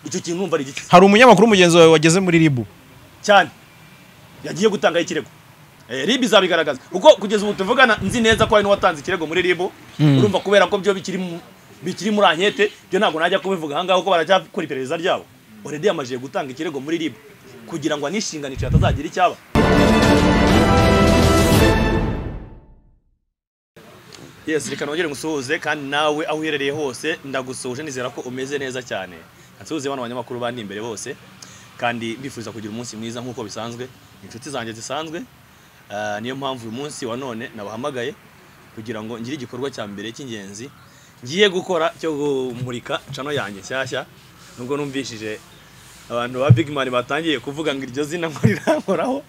icyo kintu numva ari igiki hari umunyamakuru mugenzi wawe wageze muri ribu cyane yagiye gutangaho ikirego Eh, rib izabigaragaza kuko kugeza ubu tuvugana nzi neza ko hari n'uwatanze ikirego muri rib urumva kubera ko byo bikiri mu- bikiri muri ankete byo ntabwo najya kubivuga ahangaha kuko baracyakora iperereza ryabo oredi yamajije gutanga ikirego muri rib kugira ngo anishinganishe hatazagira icyaba yes reka nongere ngusuhuze kandi nawe aho uherereye hose ndagusuhuje nizera ko umeze neza cyane nsuhuze bano banyamakuru bandi imbere bose kandi bifuza kugira umunsi mwiza nk'uko bisanzwe inshuti zanjye zisanzwe Ah, niyo mpamvu uyu munsi wa none nabahamagaye kugira ngo ngire igikorwa cya mbere cy'ingenzi ngiye gukora cyo kumurika cano yanjye nshyashya nubwo numvishije abantu ba Big Man batangiye kuvuga ngo iryo zina ngo rirahoraho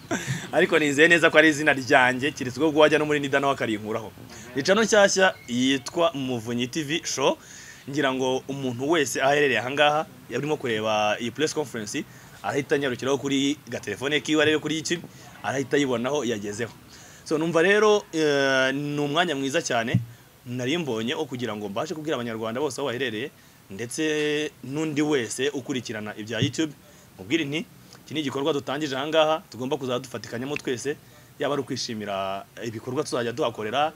ariko nizeye neza ko ari izina ryanjye keretse ubwo wajya no muri Nida nawe akarinkuraho ni cano nshyashya yitwa Muvunyi TV show ngira ngo umuntu wese aho aherereye ahangaha yarimo kureba iyi press conference arahita anyarukiraho kuri gatelefone kiwe arebe kuri iki arahita yibonaho yagezeho so numva rero eh, ni umwanya mwiza cyane nari mbonye wo kugira ngo mbashe kubwira abanyarwanda bose aho baherereye ndetse n'undi wese ukurikirana ibya youtube mubwire nti iki ni igikorwa dutangije ahangaha tugomba kuzajya dufatikanyamo twese yaba ari ukwishimira ibikorwa tuzajya tuhakorera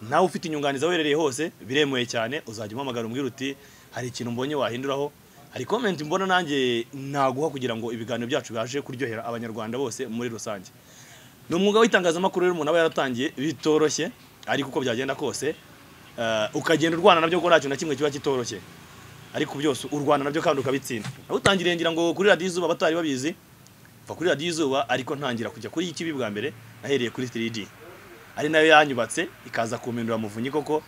nawe ufite inyunganizi aho uherereye hose biremewe cyane uzajya umpamagara umbwira uti hari ikintu mbonye wahinduraho hari komenti mbona nanjye naguha kugira ngo ibiganiro byacu bibashe kuryohera abanyarwanda bose muri rusange ni umwuga w'itangazamakuru rero umuntu aba yaratangiye bitoroshye ariko uko byagenda kose eh, ukagenda urwana nabyo kuko nta kintu na kimwe kiba kitoroshye ariko byose urwana nabyo kandi ukabitsinda nawutangiriye ngira ngo kuri radiyo izuba abatari babizi mva kuri radiyo izuba ariko ntangira kujya kuri ikibi bwa mbere nahereye kuri 3D ari nayo yanyubatse ikaza kumpindura muvunyi koko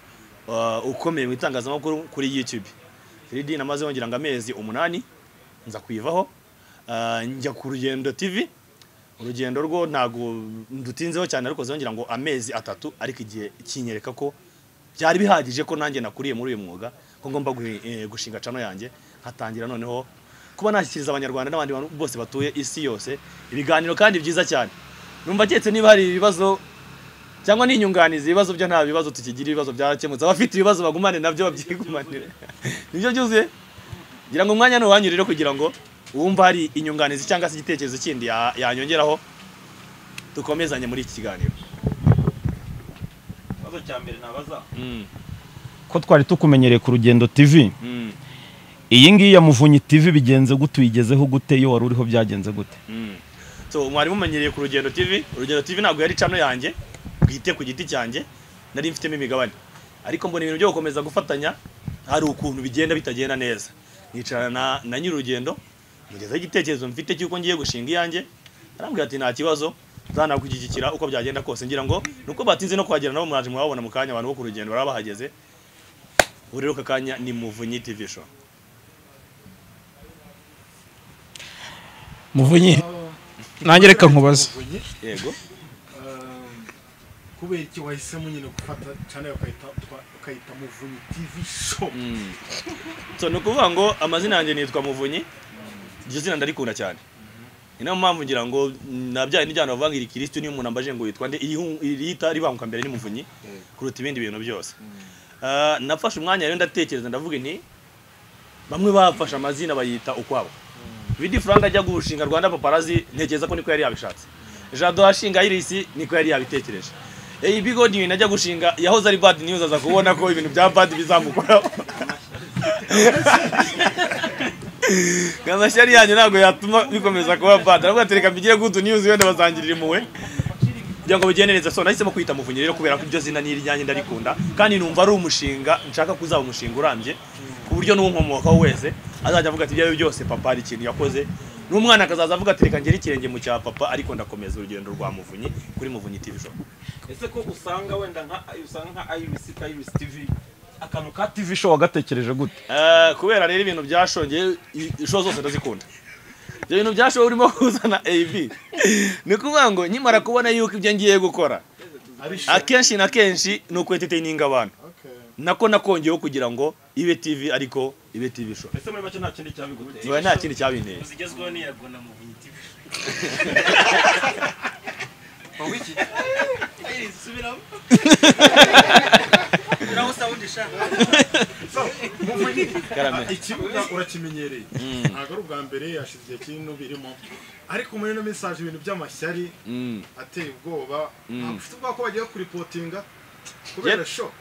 eh, ukomeye mu itangazamakuru kuri YouTube 3D namaze ngira ngo amezi umunani nza kuyivaho eh, njya ku rugendo TV urugendo rwo ntago ndutinzeho cyane ariko zongira ngo amezi atatu ariko igihe kinyereka ko byari bihagije ko nanjye nakuriye muri uyu mwuga ko ngomba gui- eh, gushinga cano yanjye nkatangira noneho kuba nashyikiriza abanyarwanda n'abandi bantu bose batuye isi yose ibiganiro kandi byiza cyane numva keretse niba hari ibibazo cyangwa n'inyunganizi ibibazo byo nta bibazo tukigira ibibazo byarakemutse abafite ibibazo bagumane nabyo babyigumanire nibyo byuzuye ngira ngo umwanya ni uwanyu rero kugira ngo wumve hari inyunganizi cyangwa se igitekerezo kindi ya- yanyongeraho dukomezanye muri iki kiganiro ikibazo cya mbere nabaza Mm, ko twari tukumenyereye ku rugendo tv mm, iyi ngiyi ya muvunyi tv bigenze gute uyigezeho gute iyo wari uriho byagenze gute mm. so mwari mumenyereye ku rugendo tv urugendo tv ntabwo yari cano yanjye bwite ku giti cyanjye nari mfitemo imigabane ariko mbona ibintu byo gukomeza gufatanya hari ukuntu bigenda bitagenda neza nicarana na, na nyir'urugendo mugezaho igitekerezo mfite cy'uko ngiye gushinga iyanjye arambwira ati nta kibazo nzanakugikikira uko byagenda kose ngira ngo nuko batinze no kuhagera nabo mwaje mwababona mu kanya abantu bo ku rugendo baba bahageze ubu rero aka kanya ni muvunyi tv show muvunyi nanjye reka nkubaze yego kubera iki wahisemo nyine gufata cyane ukayita ukayita muvunyi tv show so ni ukuvuga ngo amazina yanjye nitwa muvunyi iryo zina ndarikunda cyane ni nayo mpamvu ngira ngo nabyaye n'ijyana bavuga ngo iri kirisitu niyo umuntu ambaje ngo yitwa nde irihu- irihita ribanguka mbere ni muvunyi kuruta ibindi bintu byose Ah, nafashe umwanya rero ndatekereza ndavuga nti bamwe bafashe amazina bayita ukwabo Vidi Frank ajya gushinga Rwanda Paparazzi ntekereza ko niko yari yabishatse Jado ashinga Iris niko yari yabitekereje Eh Bigo News ajya gushinga yahoze ari Bad News aza kubona ko ibintu bya Bad bizamukoraho Gamashyari yanyu ntabwo yatuma bikomeza kuba bad. Nabwo atereka mbigire good news wenda bazangirira impuhwe. Kugira ngo bigende neza. So nahisemo kwita muvunyi rero kubera ko iryo zina ni iryanjye ndarikunda kandi numva ari umushinga nshaka kuzaba umushinga urambye ku buryo n'uwunkomokaho wese azajya avuga ati ibyawe byose papa hari ikintu yakoze n'umwana akazaza avuga ati reka ngere ikirenge mu cya papa ariko ndakomeza urugendo rwa muvunyi kuri muvunyi TV show. ese ko usanga wenda nka usanga nka irisi ka irisi tivi akantu ka tv show wagatekereje gute Eh, kubera rero ibintu byashongeye i- isho zose ndazikunda ibyo bintu byashowe urimo kuzana AB ni ukuvuga ngo nkimara kubona yuko ibyo ngiye gukora ari show akenshi na kenshi ni uku entertaining abantu okay nako nakongeyeho kugira ngo ibe TV ariko ibe TV show ese muri make nta kindi cyabiguteye niba nta kindi cyabinteye zigezweho n'iyagona mu bunyitibi subiramo uraho usaba undi shaka so Karame. ikibuga urakimenyereye ntabwo ari ubwa mbere hashize igihe kinini birimo ariko muri ino minsi haje ibintu by'amashyari Mm. ateye ubwoba ntabwo ufite ubwoba ko bagiye kuripotinga Yep. kubera sho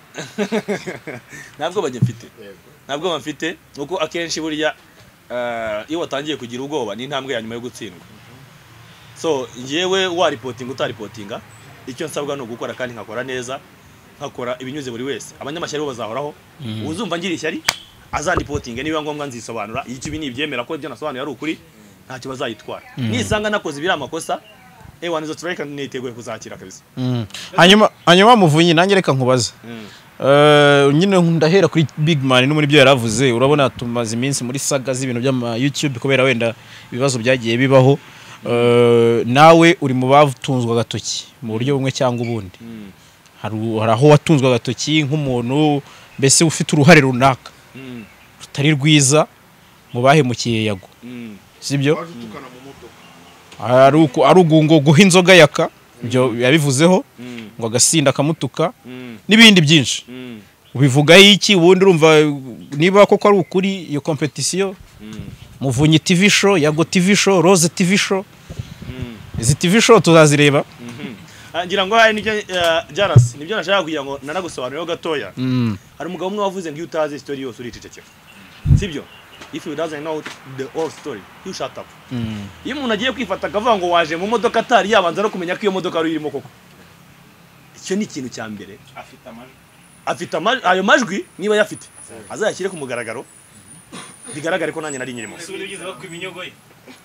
ntabwo bajya mfite ntabwo bamfite kuko akenshi burya eh, iyo watangiye kugira ubwoba ni intambwe ya nyuma yo gutsindwa so yewe waripotinga utaripotinga icyo nsabwa ni ugukora kandi nkakora neza nkakora ibinyuze buri wese abanyamashyari bo bazahoraho uzumva ngira ishyari azandipotinge niba ngombwa nzisobanura iyo ibi nibyemera ko ibyo nasobanuye ari ukuri ntacyo bazayitwara nisanga nakoze ibiri amakosa ewa nizo turareka niteguye kuzakira kabisa Mm. hanyuma hanyuma muvunyi nanjye reka nkubaza Mm. Eh, nyine ndahera kuri big man no muri byo yaravuze urabona tumaze iminsi muri saga z'ibintu by'ama youtube kubera wenda ibibazo byagiye bibaho Eh, nawe uri mu batunzwe agatoki mu buryo bumwe cyangwa ubundi Mm. hari u- hari aho watunzwe agatoki nk'umuntu mbese ufite uruhare runaka Mm. rutari rwiza mu bahemukiye yago Mm. sibyo waje utukana mu modoka ari uku- ari ugungo guha inzoga yaka ibyo yabivuzeho Mm. ngo agasinda akamutuka Mm. n'ibindi byinshi Mm. ubivugaho iki ubundi urumva niba koko ari ukuri iyo kompetisiyo Mm. muvunyi tv show yago tv show rose tv show Mm. izi tv show tuzazireba Ah, ngira ngo hari nibyo eh, jarasi nibyo nashaka kugira ngo nanagusobanurireho gatoya hari umugabo umwe wavuze ngo iyo utazi isitori yose uricecekera sibyo if you doesn't know the whole story you shut up iyo umuntu agiye kwifata akavuga ngo waje mu modoka atari yabanza no kumenya ko iyo modoka ari irimo koko icyo ni ikintu cya mbere afite amajwi afite ama- ayo majwi niba ayafite azayashyire ku mugaragaro bigaragare ko nanjye nari nyirimo ese ubundi ugeze bakwiba iminyogo ye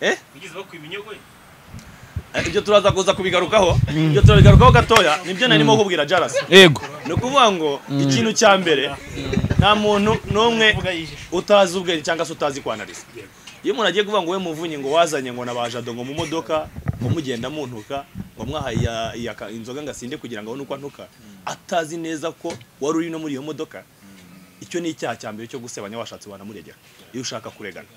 Eh? ugeze bakwiba iminyogo ye Eh, ibyo turaza kuza kubigarukaho ibyo turabigarukaho gatoya nibyo narimo kubwira jarasi yego ni ukuvuga ngo ikintu cya mbere nta muntu n'umwe utazi ubwenge cyangwa se utazi kwanariza iyo umuntu agiye kuvuga ngo we muvunyi ngo wazanye ngo nabajado ngo mu modoka ngo mugenda muntuka ngo mwahaye iya- iya ka- inzoga ngasinde kugira ngo abone uko antuka atazi neza ko wari uri no muri iyo modoka icyo ni icyaha cya mbere cyo gusebanya washatse wanamuregera iyo ushaka kuregana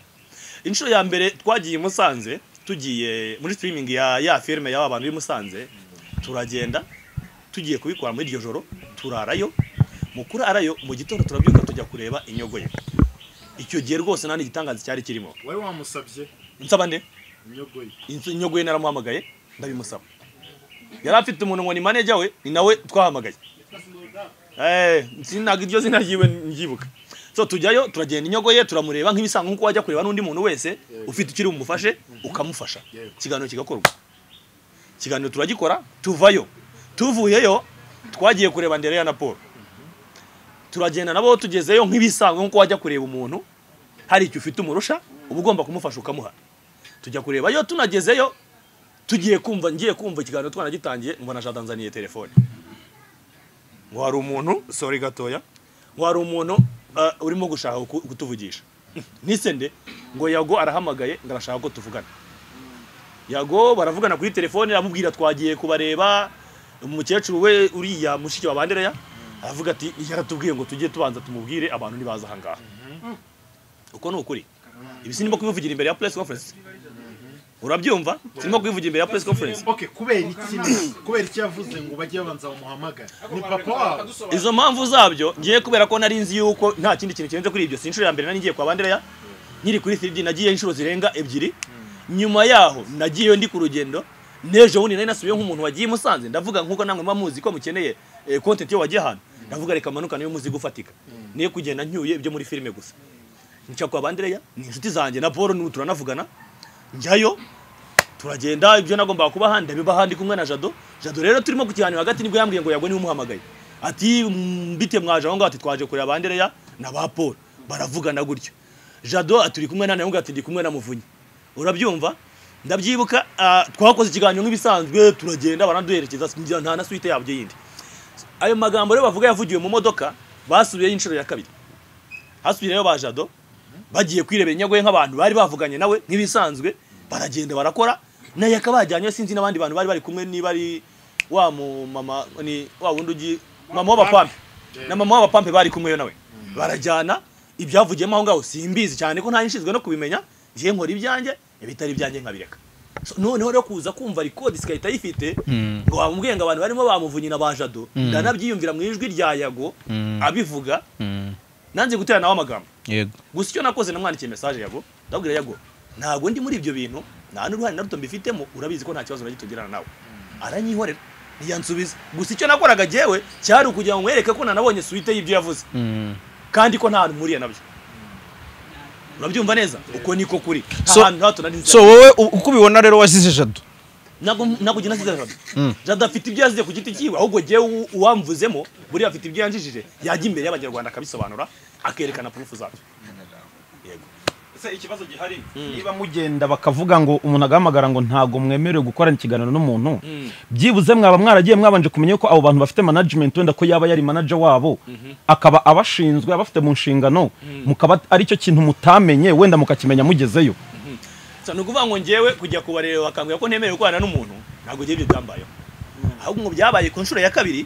inshuro ya mbere twagiye i musanze tugiye muri sitirimingi ya ya firime y'aba bantu b'i musanze turagenda tugiye kubikora muri iryo joro turarayo mu kurarayo mu gitondo turabyuka tujya kureba inyogo ye icyo gihe rwose nta n'igitangaza cyari kirimo wari wamusabye nsaba nde inyogoye inzu inyogoye naramuhamagaye ndabimusaba yari afite umuntu ngo ni maneja we ni nawe twahamagaye Eh, sinaga iryo zina ryiwe mbyibuka so tujyayo turagenda inyogoye turamureba nk'ibisanzwe nk'uko wajya kureba n'undi muntu wese ufite icyo uri bumufashe ukamufasha Yego. ikiganiro kigakorwa ikiganiro turagikora tuvayo tuvuyeyo twagiye kureba ndereya na paul turagenda nabo tugezeyo nk'ibisanzwe nk'uko wajya kureba umuntu hari icyo ufite umurusha uba ugomba kumufasha ukamuha tujya kureba yo tunagezeyo tugiye kumva ngiye kumva ikiganiro twanagitangiye mbona jadanzaniye telefone ngo hari umuntu sorry gatoya ngo hari umuntu eh, urimo gushaka ku- kutuvugisha nise nde ngo yago arahamagaye ngo arashaka ko tuvugana yago baravugana kuri telefone amubwira twagiye kubareba umukecuru we uriya mushiki wa bandereya aravuga ati yaratubwiye ngo tujye tubanza tumubwire abantu ntibaza aha ngaha uko ni ukuri ibi sinimo kubivugira imbere ya press conference urabyumva sinimo kubivugira imbere ya press conference ok kubera iki kubera iki yavuze ngo bajye babanza bamuhamagare ni papa wabo izo mpamvu zabyo ngiye kubera ko nari nzi yuko nta kindi kintu kirenze kuri ibyo si inshuro ya mbere nari ngiye kwa bandereya nkiri kuri firidi nagiye inshuro zirenga ebyiri nyuma yaho nagiyeyo ndi ku rugendo n'ejo bundi nari nasubiyeyo nk'umuntu wagiye i musanze ndavuga nk'uko namwe muba muzi ko mukeneye eh, content iyo wagiye ahantu ndavuga reka manukane iyo muzi gufatika niyo kugenda ncyuye ibyo muri filime gusa njya kwa bandereya ni inshuti zanjye na paul n'ubu turanavugana njyayo turagenda ibyo nagombaga kuba ahandi ndabiba ahandi kumwe na jado jado rero turimo ku kiganiro hagati nibwo yambwiye ngo yago niwe umuhamagaye ati "Mm, bite mwaje aho ngaho ati twaje kureba bandereya na ba paul baravugana gutyo jado ati uri kumwe na nawe ati ndi kumwe na muvunyi urabyumva ndabyibuka ah, twakoze ikiganiro nk'ibisanzwe turagenda baraduherekeza sinjya- nta na suite yabyo yindi ayo magambo rero bavuga yavugiwe mu modoka basubiyeyo inshuro ya kabiri hasubiyeyo ba jado bagiye kwirebera inyagoye nk'abantu bari bavuganye nawe nk'ibisanzwe baragenda barakora naye akabajyanyeyo sinzi n'abandi bantu bari bari kumwe niba ari wa mu mama ni wa wundi ugi mama w'abapampe na mama w'abapampe bari kumwe nawe barajyana ibyavugiyemo aho ngaho simbizi cyane ko nta nshinzwe no kubimenya njye nkora ibyanjye ibitari ibyanjye nkabireka So, noneho rero kuza kumva record sikahita yifite ngo wamubwiye ngo abantu barimo bamuvunyi na bajado ndananabyiyumvira mu ijwi rya yago abivuga nanze gutera nawe amagambo yego gusa icyo nakoze namwandikiye message yago ndabwira yago ntabwo ndi muri ibyo bintu nta n'uruhare na ruto mbifitemo urabizi ko nta kibazo na gito ugirana nawe aranyihorera ntiyansubiza gusa icyo nakoraga jyewe cyari ukugira ngo mwereke ko nanabonye suite y'ibyo yavuze Mm. kandi ko nta hantu mpuriye nabyo urabyumva neza uko niko kuri nta So- hantu hato nari nzi so wowe u- uko ubibona rero wasize jado ntabwo ntabwo ugenda nsize jada jada afite ibyo yazize ku giti cyiwe ahubwo jyewe u- uwamvuzemo buriya afite ibyo yanjijije yajya imbere y'abanyarwanda akabisobanura akerekana purufu zabyo yego ese ikibazo gihari niba mugenda bakavuga ngo umuntu agahamagara ngo ntabwo mwemerewe gukorana ikiganiro n'umuntu Mm. byibuze mwaba mwaragiye mwabanje kumenya ko abo bantu bafite management wenda ko yaba yari manager wabo akaba abashinzwe abafite mu nshingano mukaba aricyo kintu mutamenye wenda mukakimenya mugezeyo gusa ni ukuvuga ngo njyewe kujya kubareba bakambwira ko ntemerewe gukorana n'umuntu ntabwo ibyo byambayeho ahubwo ngo byabaye ku nshuro ya kabiri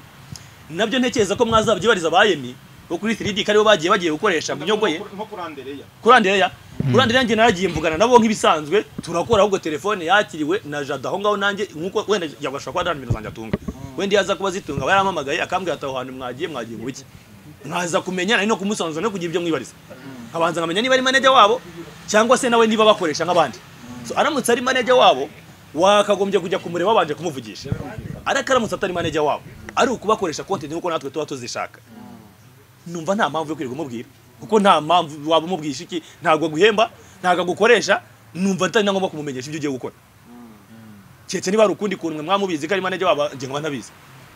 nabyo ntekereza ko mwazabyibariza abayemi bo kuri 3D ko aribo bagiye bagiye gukoresha bunyogoye nko kurandereya kurandereya kurandere yanjye naragiye mvugana nabo nk'ibisanzwe turakora ahubwo telefone yakiriwe na jada aho ngaho nanjye nkuko wenda yagashobora kuba ibintu zanjye atunga wenda iyo aza kuba azitunga aba yaramamagaye akambwira ati aho hantu mwagiye mwagiye mu biki mwaza kumenya nari no kumusanzuza no kugira ibyo mwibariza nkabanza nkamenya niba ari manager wabo cyangwa se nawe niba bakoresha nk'abandi so aramutse ari manager wabo wakagombye kujya kumureba wabanje kumuvugisha ariko aramutse atari manager wabo ari ukubakoresha konti nk'uko natwe tuba tuzishaka numva nta mpamvu yo kwirirwa umubwira kuko nta mpamvu waba umubwisha iki ntabwo aguhemba ntabwo agukoresha numva atari na ngombwa kumumenyesha ibyo ugiye gukora keretse niba hari ukundi kuntu mwe mwamubizi ko ari manager wabo njye nkaba ntabizi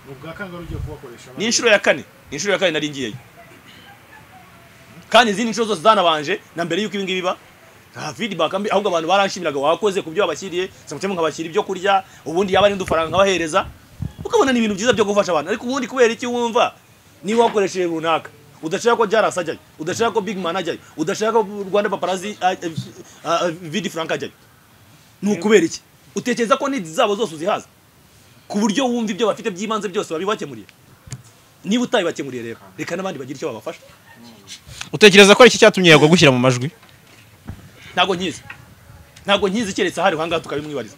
ni ubwa kangahe ugiye kubakoresha ni inshuro ya kane ni inshuro ya kane nari ngiyeyo kandi izindi nshuro zose zanabanje na mbere y'uko ibi ngibi biba nta feedback mbi ahubwo abantu baranshimiraga wakoze ku byo wabashyiriye samutemo nkabashyira ibyo kurya ubundi yaba ari n'udufaranga nkabahereza ukabona ni ibintu byiza byo gufasha abantu ariko ubundi kubera iki wumva niba wakoresheje runaka udashaka ko jarasi ajyayo udashaka ko big man ajyayo udashaka ko rwanda paparazi vidi frank ajyayo ni ukubera iki utekereza ko nidi zabo zose uzihaza ku buryo wumva ibyo bafite by'ibanze byose babibakemuriye niba utabibakemuriye rero reka n'abandi bagira icyo babafasha utekereza ko ari iki cyatumye yagwa gushyira mu majwi ntabwo nkizi ntabwo nkizi keretse ahari ahangaha tukabimwibariza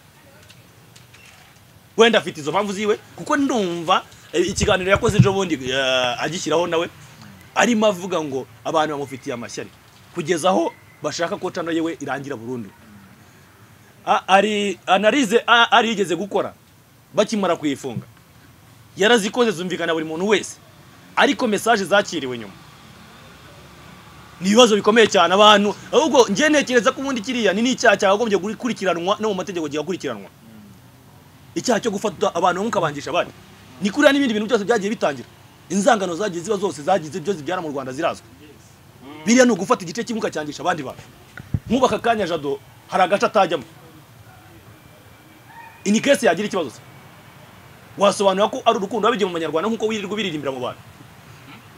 wenda afite izo mpamvu ziwe kuko ndumva eh, ikiganiro yakoze ejo bundi eh, agishyiraho nawe arimo avuga ngo abantu bamufitiye amashyari kugeza aho bashaka ko cano yewe irangira burundu A- ari analize a- ari yigeze gukora bakimara kuyifunga yarazikoze zumvikana buri muntu wese ariko message zakiriwe nyuma ni ibibazo bikomeye cyane abantu ahubwo njye ntekereza ko ubundi kiriya ni n'icyaha cyakagombye gukurikiranwa no mu mategeko kigakurikiranwa icyaha cyo gufata abantu mukabangisha abandi ni kuriya n'ibindi bintu byose byagiye bitangira inzangano zagiye ziba zose zagize ibyo zibyara mu rwanda zirazwi biriya ni ugufata igice kimwe ukacyangisha abandi bantu nk'ubu aka kanya jado hari agace atajyamo ini kese yagira ikibazo se wasobanura ko ari urukundo babigiye mu banyarwanda nk'uko wirirwa ubiririmbira mu bantu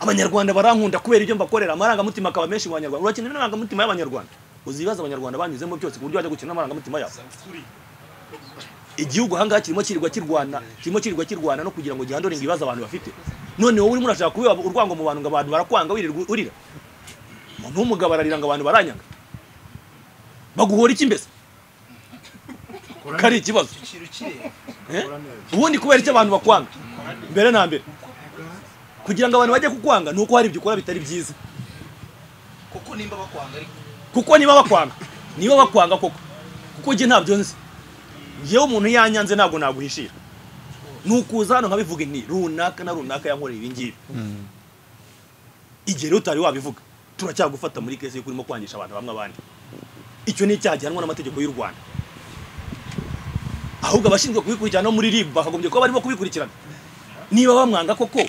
abanyarwanda barankunda kubera ibyo mbakorera amarangamutima akaba menshi mu banyarwanda urakenera amarangamutima y'abanyarwanda uzibaza abanyarwanda banyuzemo byose ku buryo bajya gukina n'amarangamutima yabo igihugu ahangaha kirimo kirirwa kirwana kirimo kirirwa kirwana no kugira ngo gihandoringe ibibazo abantu bafite none wowe urimo urashaka kubiba urwango mu bantu ngo abantu barakwanga wirirwa urira umuntu w'umugabo ararira ngo abantu baranyanga baguhora iki mbese ko ari ikibazo Eh? ubundi kubera icyo abantu bakwanga mbere na mbere kugira ngo abantu bajye kukwanga ni uko hari ibyo ukora bitari byiza kuko niba bakwanga niba bakwanga koko kuko njye ntabyo nzi yewe umuntu yanyanze ntabwo naguhishira ni ukuza hano nkabivuga nti runaka na runaka yankoreye ibi ngibi igihe rero utari wabivuga turacyagufata muri kese y'uko urimo kwangisha abantu bamwe abandi icyo ni icyaha gihanwa n'amategeko y'u rwanda ahubwo abashinzwe kubikurikirana no muri ribu bakagombye kuba barimo kubikurikirana niba bamwanga koko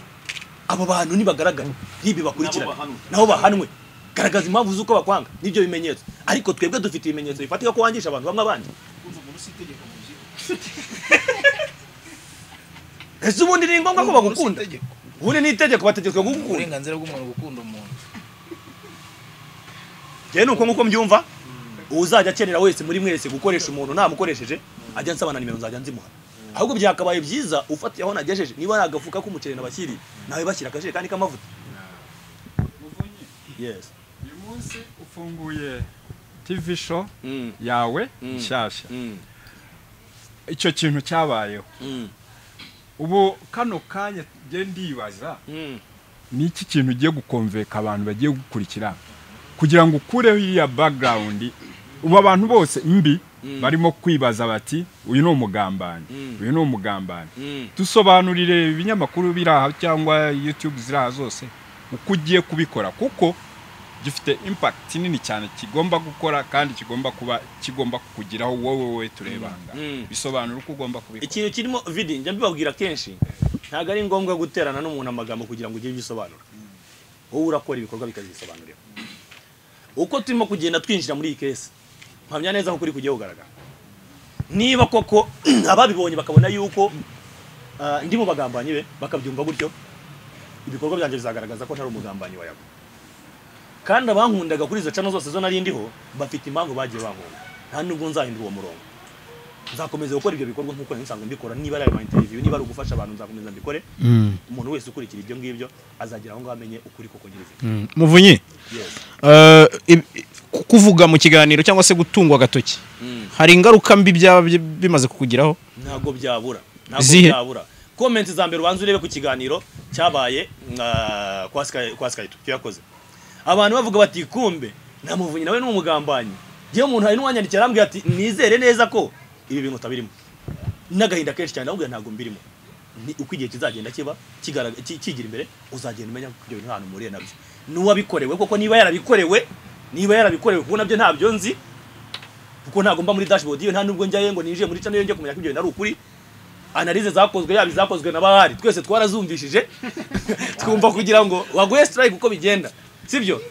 abo bantu nibagaragara ribu bakurikirana nabo bahanwe garagaza impamvu z'uko bakwanga n'ibyo bimenyetso ariko twebwe dufite ibimenyetso bifatika ko wangisha abantu bamwe abandi ese ubundi ni ngombwa ko bagukunda ubundi ni itegeko bategetswe kugukunda uburenganzira bw'umuntu gukunda umuntu njyewe ni uko nguko mbyumva uzajya akenera wese muri mwese gukoresha umuntu namukoresheje ajya nsaba na nimero nzajya nzimuha ahubwo byakabaye byiza ufatiye aho nagejeje niba ari agafuka k'umuceri nabashyiriye nawe bashyira akajerekani k'amavuta muvunyi yes uyu munsi ufunguye tv show yawe Mm. nshyashya icyo kintu cyabayeho ubu kano kanya njye ndibaza ni iki kintu ugiye gukonveka abantu bagiye gukurikira kugira ngo ukureho iriya background ubu abantu bose mbi barimo kwibaza bati uyu ni umugambanyi uyu ni umugambanyi dusobanurire ibinyamakuru biri aha cyangwa youtube ziri aha zose uko ugiye kubikora kuko gifite impact nini cyane kigomba gukora kandi kigomba kuba kigomba kukugiraho wowe we turebanga Mm. bisobanura uko ugomba kubikora ikintu kirimo vidi njya mbibabwira kenshi ntabwo ari ngombwa guterana n'umuntu amagambo kugira ngo ugire ibyo usobanura wowe urakora ibikorwa bikazisobanurira uko turimo kugenda twinjira muri iyi kesi mpamya neza ko kuri kugiye kugaragara niba koko ababibonye bakabona yuko ah, ndi mu bagambanyi be bakabyumva gutyo ibikorwa byanjye bizagaragaza ko ntari umugambanyi wa yabo kandi abankundaga kuri izo cano zose zo nari ndiho bafite impamvu bagiye bankunda nta nubwo nzahindura uwo murongo nzakomeza gukora ibyo bikorwa nk'uko nari nsanzwe mbikora niba ari ama interview niba ari ugufasha abantu nzakomeza mbikore umuntu wese ukurikira ibyo ngibyo azagera aho ngaho amenye ukuri koko nyirizina muvunyi yes eh, ib- ku- kuvuga mu kiganiro cyangwa se gutungwa agatoki hari ingaruka mbi byaba bi- bimaze kukugiraho ntabwo byabura ntabwo Zihe? byabura komenti za mbere ubanza urebe ku kiganiro cyabaye ah, kwa Sky- kwa skype tuyakoze abantu bavuga bati kumbe nta muvunyi nawe ni umugambanyi yewe umuntu hari n'uwanyandikira arambwira ati nizere neza ko ibi bintu utabirimo n'agahinda kenshi cyane arambwira ntabwo mbirimo ni uko igihe kizagenda kiba kigara- ki- kigira imbere uzagenda umenya ko ibyo bintu nta hantu mpuriye nabyo n'uwabikorewe koko niba yarabikorewe niba yarabikorewe kuko nabyo ntabyo nzi kuko ntabwo mba muri dashboard iyo nta nubwo njyayo ngo ninjiye muri channel yo njye kumenya ko ibyo bintu ari ukuri analize zakozwe yaba izakozwe na bahari twese twarazumvishije twumva kugira ngo waguhe strike uko bigenda sibyo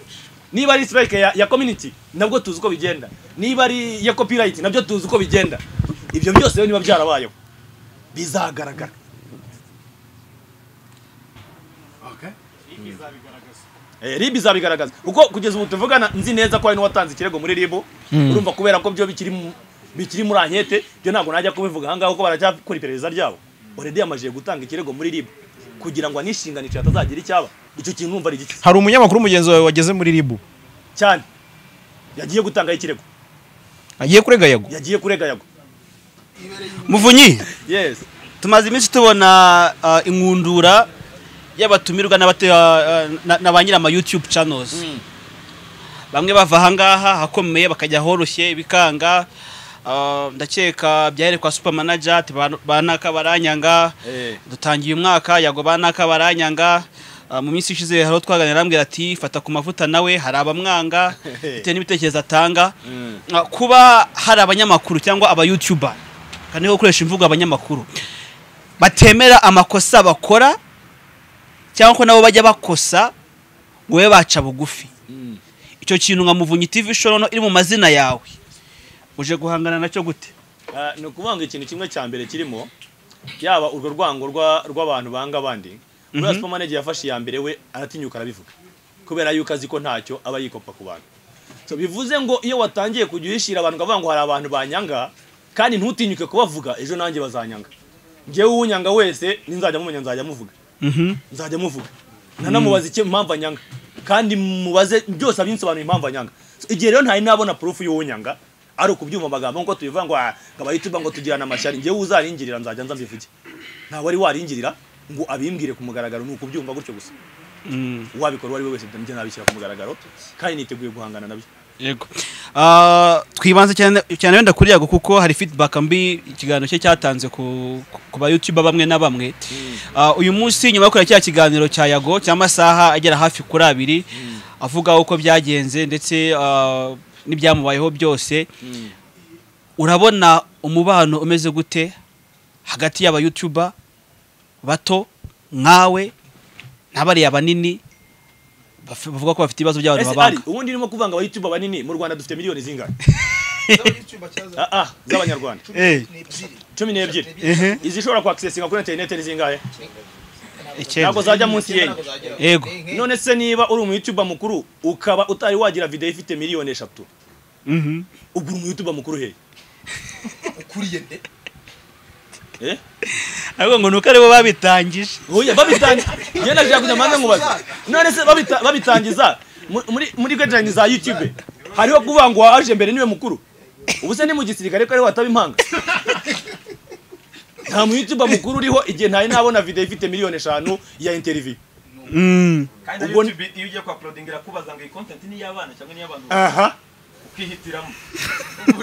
niba ari strike ya, ya community nabwo tuzi uko bigenda niba ari ya copyright nabyo tuzi uko bigenda ibyo byose rero niba byarabayeho bizagaragara Okay. Eh, RIB izabigaragaza kuko kugeza ubu tuvugana nzi neza ko hari n'uwatanze ikirego muri RIB urumva kubera ko byo bikiri mu- bikiri muri ankete byo ntabwo najya kubivuga ahangaha kuko baracyakora iperereza ryabo already yamajije gutanga ikirego muri RIB kugira ngo anishinganishe hatazagira icyaba icyo kintu numva ari igiki hari umunyamakuru mugenzi wawe wageze muri ribu cyane yagiye gutangaho ikirego agiye kurega yago yagiye kurega yago muvunyi yes tumaze iminsi tubona ah, inkundura y'abatumirwa n'abate- ah, na- na ba nyiri ama youtube channels bamwe bava ahangaha hakomeye bakajya ahoroshye ibikanga Ah, ndakeka byahere kwa super manager ati ba- ba naka baranyanga Eh. dutangiye umwaka yago ba naka baranyanga Ah, mu minsi ishize hari uwo twaganira arambwira ati fata ku mavuta nawe hari abamwanga bitewe n'ibitekerezo atanga Ah, kuba hari abanyamakuru cyangwa aba youtuber kandi niho gukoresha imvugo abanyamakuru batemera amakosa bakora cyangwa ko nabo bajya bakosa ngo babe baca bugufi icyo kintu nka muvunyi TV show noneho iri mu mazina yawe uje guhangana nacyo gute Ah, ni ukuvanga ikintu kimwe cya mbere kirimo yaba urwo rwango rwa- rw'abantu banga abandi buriya supermanager yafashe iya mbere we aratinyuka arabivuga kubera yuko azi ko ntacyo aba yikopa ku bantu so bivuze ngo iyo watangiye kujya uhishira abantu ukavuga ngo hari abantu banyanga kandi ntutinyuke kubavuga ejo nanjye bazanyanga njyewe uwunyanga wese ninzajya mumenya nzajya muvuga nzajya muvuga nanamubaza icyo impamvu anyanga kandi mubaze byose abinsobanuriye impamvu anyanga So, igihe rero ntari nabona proof y'uwunyanga ari ukubyumva amagambo nkuko tubivuga ngo "Ah, akaba yituba ngo tugirana amashyari njyewe uzaringirira nzajya nza mbivuge nta wari waringirira ngo abimbwire ku mugaragaro ni ukubyumva gutyo gusa uwabikora uwo ari we wese njye nabishyira ku mugaragaro kandi niteguye guhangana nabyo yego twibanze cyane cyane wenda kuri yago kuko hari feedback mbi ikiganiro cye cyatanze ku ku ba youtuber bamwe na bamwe Ah, uyu munsi nyuma yo kureba cya kiganiro cya yago cy'amasaha agera hafi kuri abiri avuga uko byagenze ndetse ah, n'ibyamubayeho byose urabona umubano umeze gute hagati y'aba youtuber bato nkawe n'abariya banini baf- bavuga ko bafite ibibazo ese by'abantu ari babanga ubundi urimo kuvanga aba youtube banini mu rwanda dufite miliyoni zingahe Ah, ah z'abanyarwanda cumi n'ebyiri izishobora kwakisesinga kuri interineti ni zingahe icyenda. ntabwo zajya munsi y'enye yego none se niba uri umu YouTuber mukuru ukaba utari wagira videwo ifite miliyoni eshatu ubwo uri umu YouTuber mukuru hehe ukuriye ariko ngo nuko aribo babitangije nde oya babitangiza njye nashaka kujya manza nkubaza none se babita- babitangiza mu- muri muri guideline za YouTube hariho kuvuga ngo waje mbere niwe mukuru ubu se ni mu gisirikare ko ariho hataba impanga nta mu YouTuber mukuru uriho igihe ntari nabona videwo ifite miliyoni eshanu ya interview Mm. kandi na Ubwo ni- youtube iyo ugiye kwa uploadinga irakubaza ngo iyi content ni iy'abana cyangwa ni iy'abantu aha ukihitiramo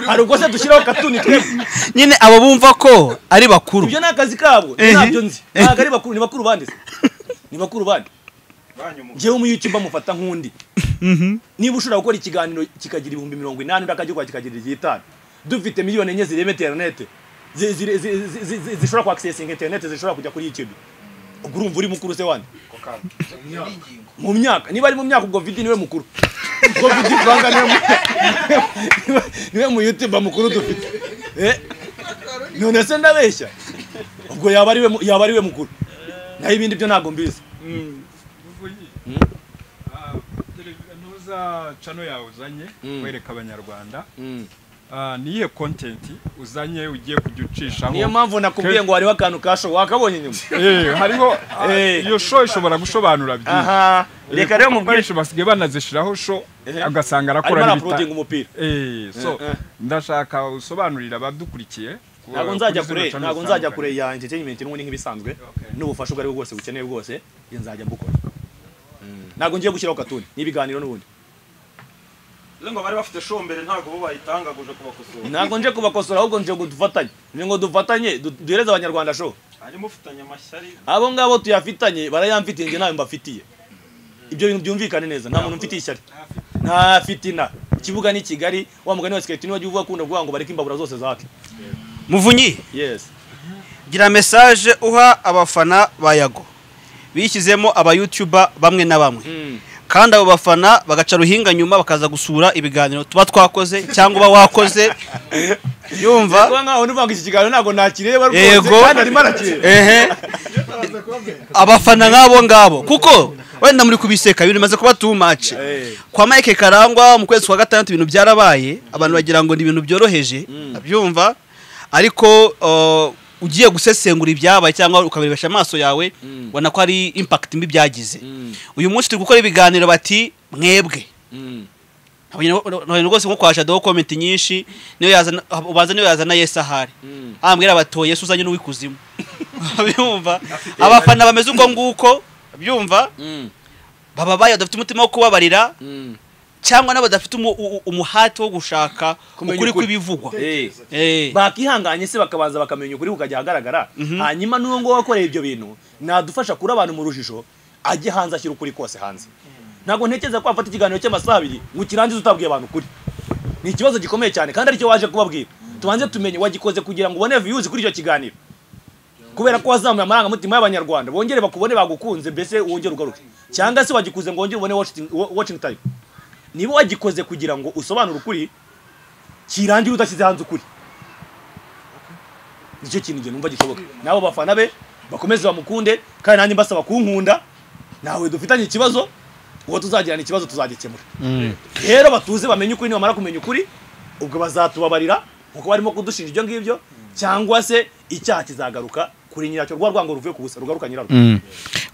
hari ubwo se dushyiraho katuni twebwe nyine abo bumva ko ari bakuru ibyo ni akazi kabo Ehe. ntabyo nzi ntabwo ari bakuru ni bakuru bandi se ni bakuru bandi banyuma njyewe umuyutubu amufata nk'undi niba ushobora gukora ikiganiro kikagira ibihumbi mirongo inani undi akajya gukora kikagira igitanu dufite miliyoni enye zireba interinete zi- zi- zi- zi- zi- zi- zishobora kwakisesinga interinete zishobora kujya kuri youtube ubwo urumva uri mukuru se wandi mu myaka niba ari mu myaka ubwo vidi niwe mukuru ubwo vidi vanga niwe mu- niwe mu youtube mukuru dufite Eh, none se ndabeshya ubwo yaba ari we mu- yaba ari we mukuru naho ibindi byo ntabwo mbizi ntuza cano yawe uzanye wereka abanyarwanda Mm. Ah, niyihe kontenti uzanye ugiye kujya ucishaho niyo mpamvu nakubwiye ngo hariho akantu ka show wakabonye nyuma Eh, hariho ah, Eh. iyo show ishobora gusobanura byinshi aha Eh, reka rero kuko mubwire abenshi basigaye banazishiraho show Ehe. agasanga arimo arakora araprodinga umupira Eh, so Eh, eh. ndashaka usobanurira abadukurikiye ku- ntabwo kuri nzajya zino kure channel ntabwo nzajya zitandukanye. kure ya entertainment n'ubundi nk'ibisanzwe n'ubufasha ubwo ari bwo bwose bukeneye bwose iyo nzajya mbukora Mm. ntabwo ngiye gushyiraho katuni n'ibiganiro n'ubundi rero ngo bari bafite show mbere ntabwo bo bayitangaguje kubakosora ntabwo nje kubakosora ahubwo nje ngo dufatanye nje ngo dufatanye du- duhereze abanyarwanda show harimo ufitanye amashyari abo ngabo tuyafitanye barayamfitiye njye ntayo mbafitiye ibyo bintu byumvikane neza nta muntu mfitiye ishyari nta fitina ikibuga ni kigali wa mugani wa siketi niwajya uvuga akunda kuvuga ngo bareke imbabura zose zake muvunyi yes gira message uha abafana ba yago bishyizemo aba YouTuber bamwe na bamwe Mm. kandi abo bafana bagaca ruhinga nyuma bakaza gusura ibiganiro tuba twakoze cyangwa uba wakoze yumva kuba nkaho nivanga iki kiganiro ntabwo nakireba rwose Yego. kandi arimo arakireba ehe abafana nk'abo ngabo kuko wenda muri kubiseka ibintu bimaze kuba too much Eh. kwa Mike Karangwa mu kwezi kwa gatandatu ibintu byarabaye abantu bagira ngo ni ibintu byoroheje abyumva ariko uh, ugiye gusesengura ibyabaye cyangwa ukabirebesha amaso yawe ubona ko ari impact mbi byagize uyu munsi turi gukora ibiganiro bati mwebwe ntabwo rwose nko kwa Shadow comment nyinshi niyo yazana ubanza niyo yazana Yesu ahari ambwira abatoye Yesu uzanye n'uwikuzimu abyumva abafana bameze uko nguko abyumva baba baya badafite umutima wo kubabarira cyangwa nabo badafite umu- u- umuhati wo gushaka Kumenya ukuri ukuri. kw'ibivugwa Eh. Eh. bakihanganye se bakabanza bakamenya ukuri kukajya ahagaragara hanyuma n'uwo nguwo wakoreye ibyo bintu nadufasha kuri abantu mu rujijo ajye hanze ashyira ukuri kose hanze ntabwo ntekereza ko wafata ikiganiro cy'amasaha abiri ngo ukirangize utabwiye abantu ukuri ni ikibazo gikomeye cyane kandi aricyo waje kubabwira tubanze tumenye wagikoze kugira ngo ubone viyuzi kuri icyo kiganiro kubera ko wazamuye amarangamutima y'abanyarwanda bongere bakubone bagukunze mbese wongere ugaruke cyangwa se wagikuze ngo wongere ubone watching- wa- watching time niba wagikoze kugira ngo usobanure ukuri kirangire udashyize hanze ukuri nicyo kintu njye numva gishoboka nabo bafana be bakomeze bamukunde kandi nanjye mbasaba kunkunda nawe dufitanye ikibazo uwo tuzagirana ikibazo tuzagikemura rero batuze bamenye ukuri nibamara kumenya ukuri ubwo bazatubabarira kuko barimo kudushinja ibyo ngibyo cyangwa se icyaha kizagaruka kuri nyiracyo rwa rwango ruvuye ku busa rugaruka nyirarwo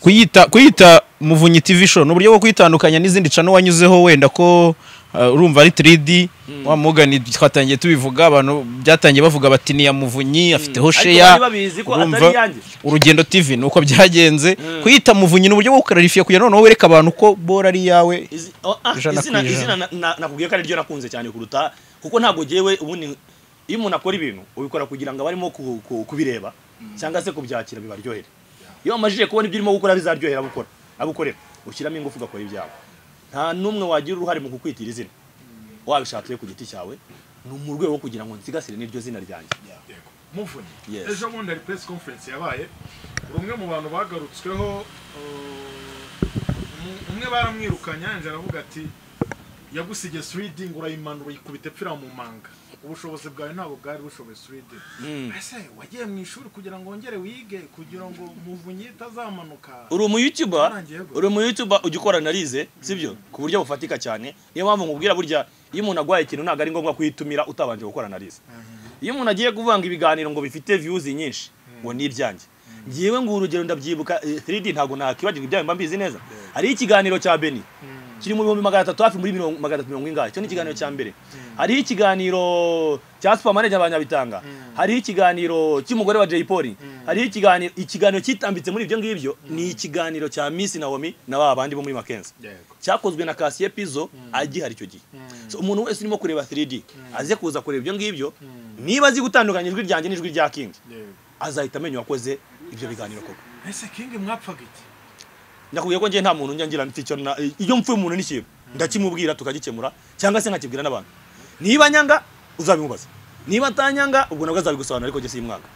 kuyita kuyita muvunyi TV show ni uburyo bwo kwitandukanya n'izindi cano wanyuzeho wenda ko uh, urumva ari 3D wa Morgan twatangiye tubivuga abantu byatangiye bavuga bati ni ya muvunyi afiteho bari share babizi ko urumva, atari iyanjye. urugendo TV nuko byagenze kuyita muvunyi ni uburyo bwo kuklarifiya kugira noneho wereka abantu ko bora ari yawe Izi- oh, ah, Ijana izina ku ijana. izina na- na- nakubwiye ko ari ryo nakunze cyane kuruta kuko ntabwo jyewe ubundi iyo umuntu akora ibintu ubikora kugira ngo abarimo ku- ku- kubireba cyangwa se kubyakira bibaryohere iyo wamajije kubona ibyo urimo gukora bizaryohera abukora abukorera ushyiramo ingufu ugakora ibyawe nta n'umwe wagira uruhare mu kukwitira izina wabishatse ku giti cyawe ni mu rwego rwo kugira ngo nsigasire n'iryo zina ryanjye muvunyi Yes. ejo bundi hari press conference yabaye hari umwe mu bantu bagarutsweho uh, um- umwe baramwirukanye yanjye aravuga ati yagusigiye 3D ngo urayimanura uyikubita epfira mu manga ubushobozi bwawe ntabwo bwari bushoboye 3D ese wagiye mu ishuri kugira ngo wongere wige kugira ngo muvunyi itazamanuka uri umu youtuber Warangiye gute? uri umu youtuber ujya ukora analize sibyo ku buryo bufatika cyane niyo mpamvu nkubwira burya iyo umuntu agwaye ikintu ntabwo ari ngombwa kuyitumira utabanje gukora analize iyo umuntu agiye kuvanga ibiganiro ngo bifite views nyinshi ngo ni ibyanjye ngewe ngo urugero ndabyibuka eh, 3D ntabwo nakibagirwa ibyawe mba mbizi neza hariho ikiganiro cya Beni kiri mu bihumbi magana atatu hafi muri mirongo magana atatu mirongo ingahe icyo ni ikiganiro cya mbere hariho ikiganiro cya supamanege abanyabitanga hariho ikiganiro cy'umugore wa jay polly hariho ikiganiro ikiganiro cyitambitse muri ibyo ngibyo ni ikiganiro cya miss nawomi na ba bandi bo muri makenzi cyakozwe na kasiye pizo agihari icyo gihe So, umuntu wese urimo kureba 3d aze kuza kureba ibyo ngibyo niba azi gutandukanya ijwi ryanjye n'ijwi rya kingi azahita amenya uwakoze ibyo biganiro koko ese kingi mwapfaga iki ndakubwiye ko njye nta muntu njya ngira icyo na iyo mpfuye umuntu n'ikintu ndakimubwira tukagikemura cyangwa se nkakibwira n'abantu niba nyanga uzabimubaza niba atanyanga ubwo nabwo azabigusobanura ariko njye simwanga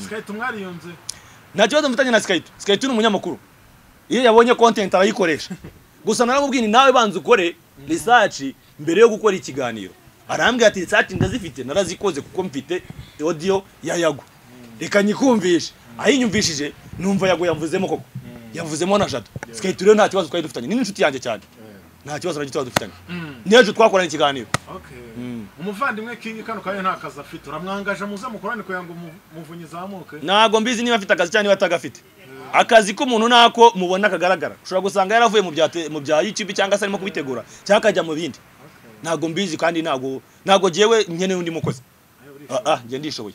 sikahita umwariyunze nta kibazo mfitanye na sikayito sikayito ni umunyamakuru iyo yabonye content arayikoresha gusa naramubwiye ni nawe banza ukore research mbere yo gukora ikiganiro arambwira ati research ndazifite narazikoze kuko mfite audio ya yago reka nyikumvishe ayinyumvishije numva yago yamvuzemo koko yamvuzemo na jado sikayito rero nta kibazo twari dufitanye ni n'inshuti yanjye cyane nta kibazo na gito dufitanye n'ejo twakoranye ikiganiro Okay. umuvandimwe kingi kano kanya nta kazi afite uramwangaje muze mukorane kugira ngo umuvu- umuvunyi zamuke ntabwo mbizi niba afite akazi cyangwa niba atagafite akazi k'umuntu nako mubona kagaragara ushobora gusanga yaravuye mu bya te- mu bya youtube cyangwa se arimo kubitegura cyangwa akajya mu bindi ntabwo mbizi kandi ntabwo ntabwo jyewe nkeneye undi mukozi Ah, ah njye ndishoboye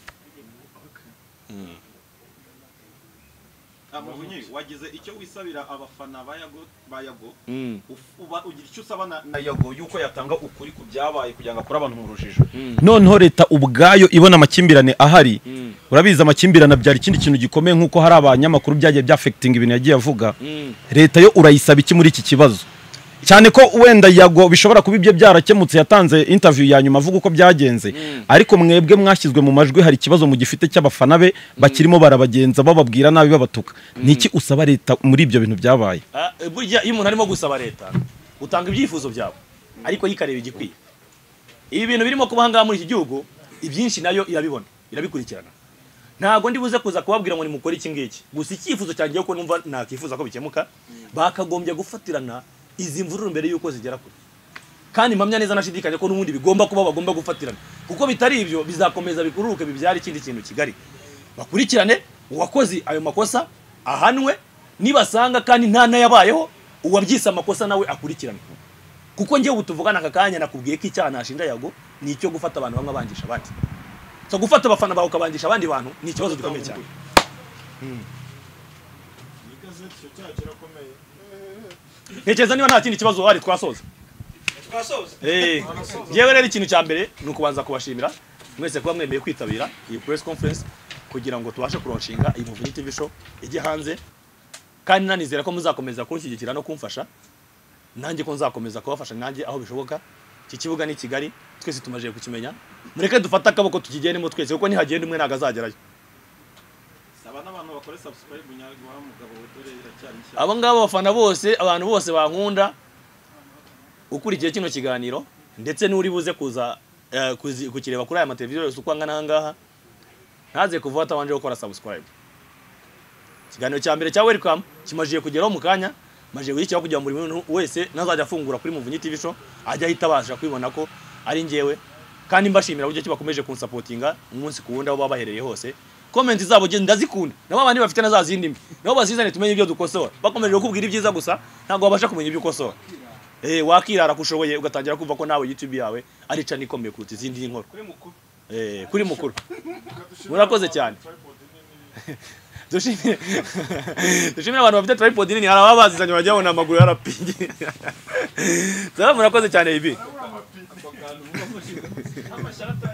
amavunyi wagize icyo wisabira abafana ba yago ba yago Mm, uba ugira icyo usaba na, na yago yuko yatanga ukuri ku byabaye kugira ngo akure abantu mu rujijo noneho leta ubwayo ibona amakimbirane ahari mm, urabizi amakimbirane abyara ikindi kintu gikomeye nk'uko hari abanyamakuru byagiye byafekitinga ibintu yagiye avuga mm. leta yo urayisaba iki muri iki kibazo cyane ko wenda yago bishobora kuba ibyo byarakemutse yatanze interview ya nyuma avuga uko byagenze ariko mwebwe mwashyizwe mu majwi hari ikibazo mugifite cy'abafana be bakirimo barabagenza bababwira nabi babatuka niki usaba leta muri ibyo bintu byabaye Ah, eh, burya iyo umuntu arimo gusaba leta utanga ibyifuzo byawe ariko yikareba igikwiye ibi bintu birimo kuba ahangaha muri iki gihugu ibyinshi nayo irabibona irabikurikirana ntabwo ndi buze kuza kubabwira ngo nimukore iki ngiki gusa icyifuzo cyanjye kuko numva nakifuza ko bikemuka bakagombye gufatirana izi mvururu mbere y'uko zigera kure kandi mpamya neza nashidikanya ko n'ubundi bigomba kuba bagomba gufatirana kuko bitari ibyo bizakomeza bikururuke bibyara ikindi kintu kigari bakurikirane uwakoze ayo makosa ahanwe nibasanga kandi nta n'ayabayeho uwabyise amakosa nawe akurikiranwe kuko njyewe ubu tuvugana aka kanya nakubwiye ko icyaha nashinja yago ni icyo gufata abantu bamwe abangisha abandi so gufata abafana bawe ukabangisha abandi bantu ni ikibazo gikomeye cyane igazeti icyo cyaha kirakomeye ntekereza niba nta kindi kibazo uhari twasoza twasoza Eh, njyewe rero ikintu cya mbere ni ukubanza kubashimira mwese kuba mwemeye kwitabira iyi press conference kugira ngo tubashe kuronshinga iyi Muvunyi TV show ijye hanze kandi nanizera ko muzakomeza kunshyigikira no kumfasha nanjye ko nzakomeza kubafasha nanjye aho bishoboka iki kibuga ni kigali twese tumaze kukimenya mureke dufate akaboko tukigendemo twese kuko nihagenda umwe ntabwo azagerayo saba n'abantu bakore subscribe nyarwa wa mugabo we dore iracyari nshya abo ngabo abafana bose abantu bose bankunda ukurikiye kino kiganiro ndetse n'uri buze kuza eh, kuzi- kukireba kuri aya mateleviziyo yose uko angana ahangaha ntaze kuvuga atabanje gukora subscribe ikiganiro cya mbere cya welcome kimajije kugeraho mu kanya majije gushyikiraho kugira ngo buri muntu wese nazajya afungura kuri muvunyi tv show ajya ahita abasha kwibona ko ari njyewe kandi mbashimira uburyo ki bakomeje kunsapotinga umunsi ku wundi aho baba baherereye hose komenti zabo je ndazikunda nabo abandi bafite na za zindi mbi nabo bazizane tumenye ibyo dukosora bakomeje kukubwira ibyiza gusa ntabwo babasha kumenya ibyo ukosora eh wakirara kushoboye ugatangira kumva ko nawe youtube yawe ari cana ikomeye kuruta izindi nkoro kuri mukuru eh kuri mukuru murakoze cyane dushimire dushimire abantu bafite tripod nini hari ababazizanye bajyaho na amaguru yarapingi sara murakoze cyane ibi amashyarata